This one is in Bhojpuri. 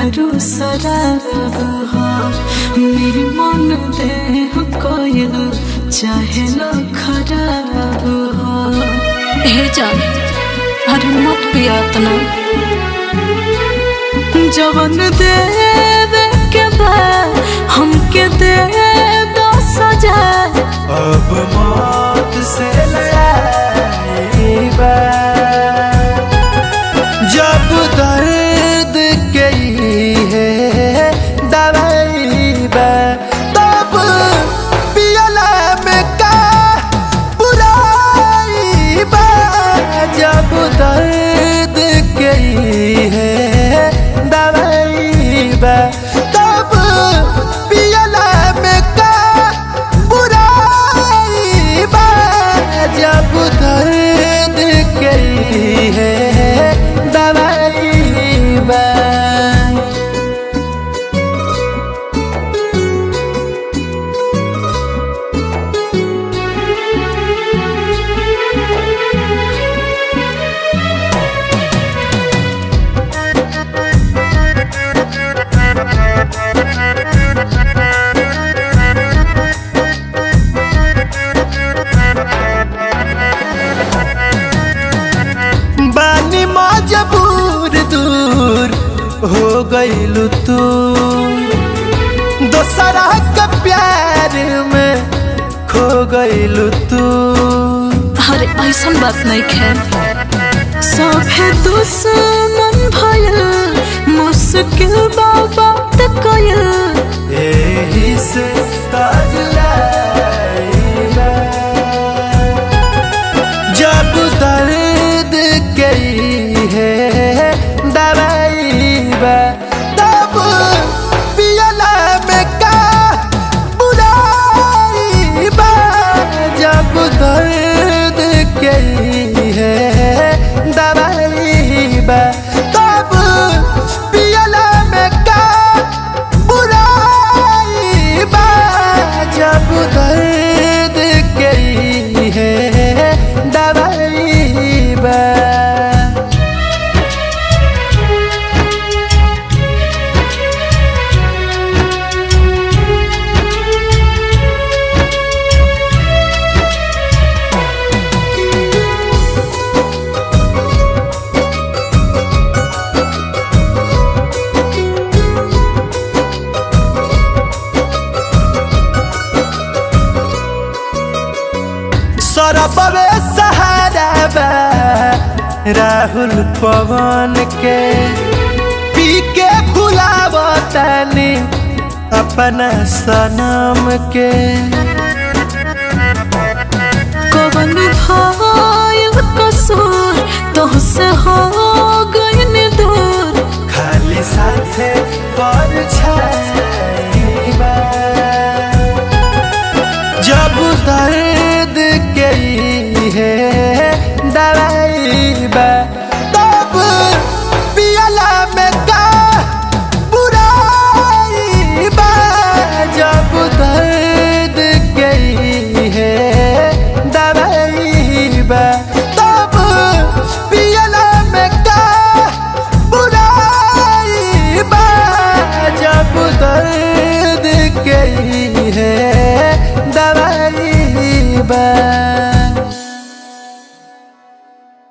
दारू शराब हो मेरे मन देह कोयल चाहे लो खराब हो हे जान अरे मत पिया तना जवन देवे के बाद हमके दे दो सजा अब मौत से लड़ाई जब दर्द गई है दवाई बा तब पियला में का बुराई बा जब दर्द गई है दवाई बा तब पियला में का बुराई बा जब दर्द गई है दवाई बा बानी मजबूर दूर हो गईलू तू दोसरा के प्यार में खो गईलू तू अरे ऐसन बात नहीं खे सभे दुश्मन भयल मुश्किल बा बात कयल यही से ताज लाइला। जब दर्द गई है दवाई बा तब पियला में का बुराई बा जब दर्द गई है दवाई बा तब पियला में का बुराई बा जब दर्द गई है दवाई बा सरबवे सहारा बा राहुल पवन के पी के भुलावतानी अपना सनम के कवन भयल कसूर तोहसे हो गइन दूर खाली साथे पर छाईबा जब दर्द गई है दवाई बा तब पियला में का बुराई बा जब दर्द गई है दवाई बा तब पियला में का बुराई बा जब दर्द गई है दवाई बा